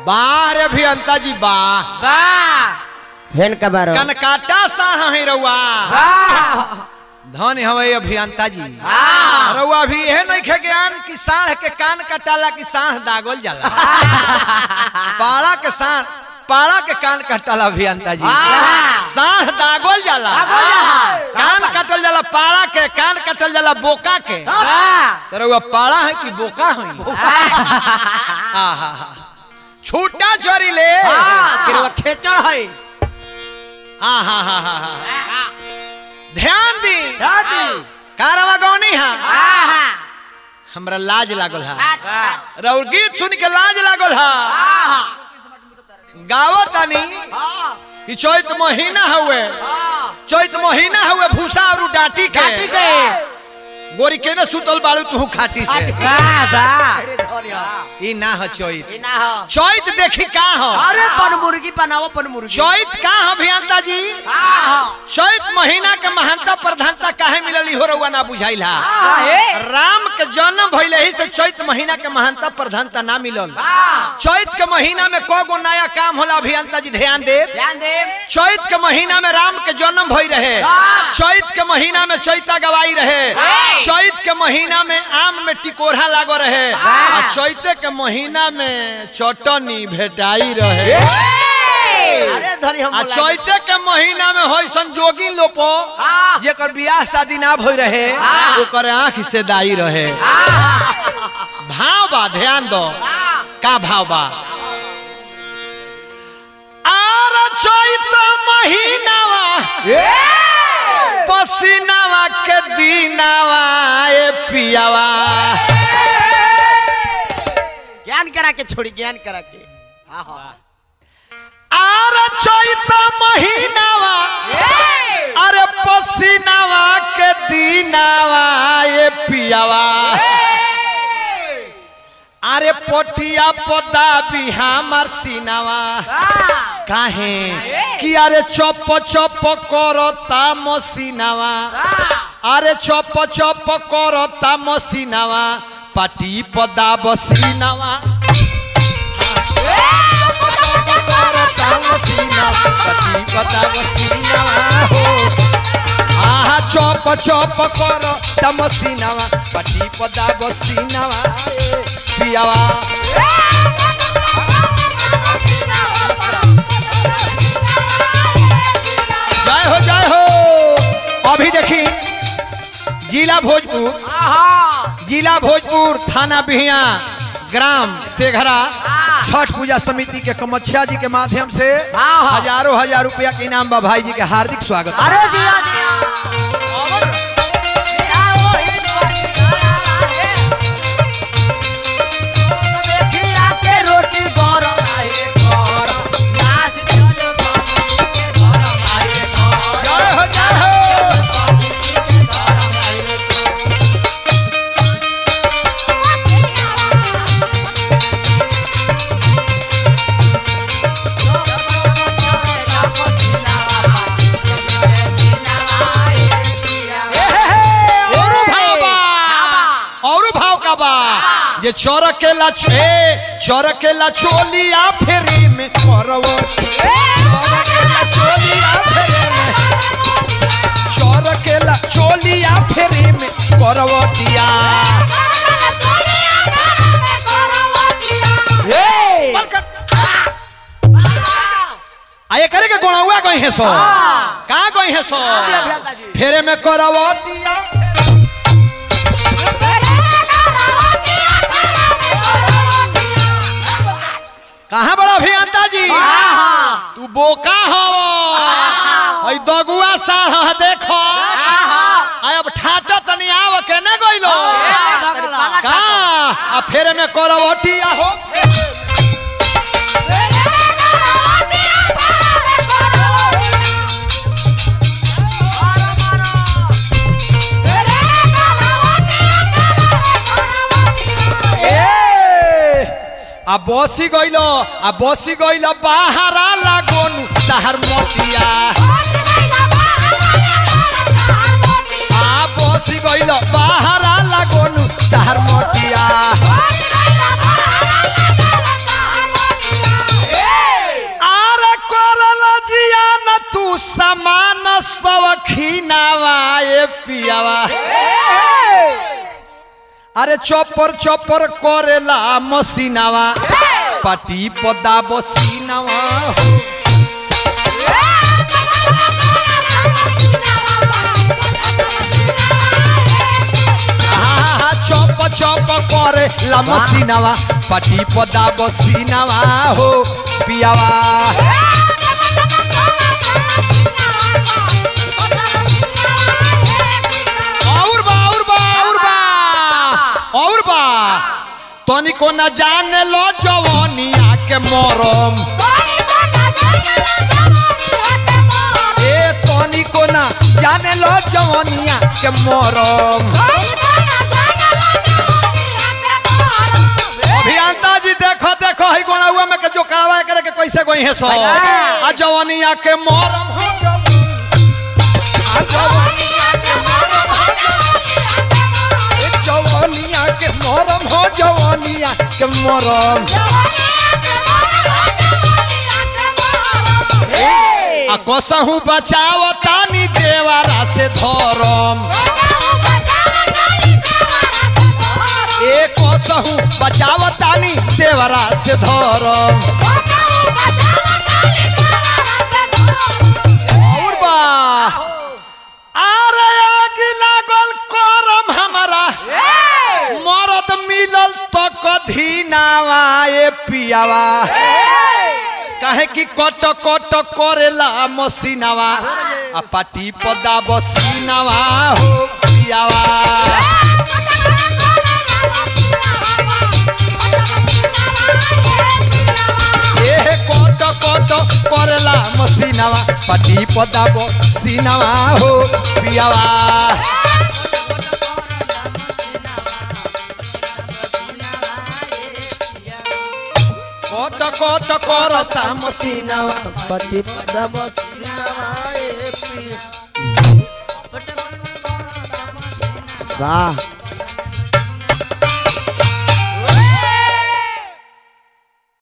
बाह रे अभियंता जी बाह वाह फेन का बारो कनकाटा साढ़ है रउआ वाह धन हवे अभियंता जी वाह रउआ भी यह नहीं खे ज्ञान कि साढ़ के कान कटाला कि साढ़ दागल जाला पाड़ा के साढ़ पाड़ा के कान कटाला अभियंता जी साढ़ दागल जाला कान कटल जाला पाड़ा के कान कटल जाला बोका के तो रउआ पाड़ा है कि बोका है आहा छूटा चोरी ले किरवा खेचड़ है आहा हा हा हा ध्यान दी दादी कारवा गौनी हा आहा हमरा लाज लागल हा आहा रउर गीत सुन के लाज लागल हा गावत तानी कि चैत महीना हुए चैत महीना हुए भूसा और डांटी के ठीक है गोरी के न सुतल बाड़ू तू खाटी से वाह वाह ई ना ह चैत ना हो चैत देखी का ह अरे पन मुर्गी बनाओ पन मुर्गी चैत का ह अभियंता जी आहा चैत महीना के महानता प्रधानता काहे मिलल हो रउआ ना बुझाइल हा आहे राम के जन्म भइले ही से चैत महीना के महानता प्रधानता ना मिलल चैत के महीना में कौ गो नया काम होला अभियंता जी ध्यान दे ध्यान दे चैत के महीना में राम के जन्म भई रहे चैत के महीना में चैता गवाई रहे चैत के महीना में आम में टिकोरा लागो रहे आ चैते के महीना में चटनी भेटाई रहे अरे धरी हम आ चैते के महीना में होई संजोगी लोपो हाँ। जेकर बियाह शादी ना भई रहे ओकर आंख से दाई रहे भाव बा ध्यान दो का भाव बा आर चैत महीनावा पसीनावा के दीनावा ए पियावा ज्ञान करा के छोड़ी ज्ञान करा के आहा आर चैत महीनावा अरे पसीनावा के दीनावा ए पियावा अरे पोटिया पदा भी हमार सीनावा काहे कि अरे चप चप करता मसीनावा अरे चप चप करता मसीनावा पाटी पदा बसीनावा करता मसीनावा पाटी पदा बसीनावा हो आहा चप चप करता मसीनावा पाटी पदा बसीनावा ए पियावा जय हो जय हो अभी देखी जिला भोजपुर आहा जिला भोजपुर थाना बिहिया ग्राम तेघरा छठ पूजा समिति के कमच्छा जी के माध्यम से हाँ, हाँ। हजारों हजार रुपया के इनाम बा भाई जी के हार्दिक स्वागत है। अरे दिया दिया रोटी गरम आए गरम नाच चल गरम आए गरम जय हो जय हो ए हे हे, औरो भाव बा औरो भाव का बा जे चरकेला छे चरकेला चोलिया फेरी में करवो चरकेला चोलिया फेरी में चरकेला चोलिया फेरी में करवटिया आ एकरे के गोणौआ गई है सो का गई है सो फेरे में करवटिया कहाँ बड़ा अभियंता जी तू बोका हो हई दगुआ साढ़ ह देखो आ अब ठाटा तनी आव के न गइलो का आ फेरे में करवटिया हो ए आ बसी गइलो आ बसी गइलो बाहरा लागोनु तहर मोतिया आ बसी गइलो बाहरा लागोनु तहर मोतिया अरे चौपर चौपर करेला मसीनावा पटी पदा बसीनावा हो आहा, चौप चौप करे ला मसीनावा पटी पदा बसीनावा हो पियावा और बा और बा और बा और बा तनिको न जाने लो जवानिया के मरम ए तनिको न जाने लो जवानिया के मरम अभियंता जी देखो देखो है गोणाउआ में के जो कावा करे के कैसे गोई है सो आ जवानिया के मरम हो जवानिया के मरम हो जवानिया के मरम आ कसहू बचाव तानी देवारा से धरम ए कसहू बचाव तानी देवारा से धरम और बा अरे आग लागल करम हमारा मरद मिलल तो कधी नावा ए पियावा काहे कि कट कट करेला मसीनावा आ पाटी पदा बसीनावा हो पियावा ए कट कट करेला मसीनावा पाटी पदा बसीनावा हो पियावा कट कट करता मसीनावा पटी पदा बसीनावा ए पी वाह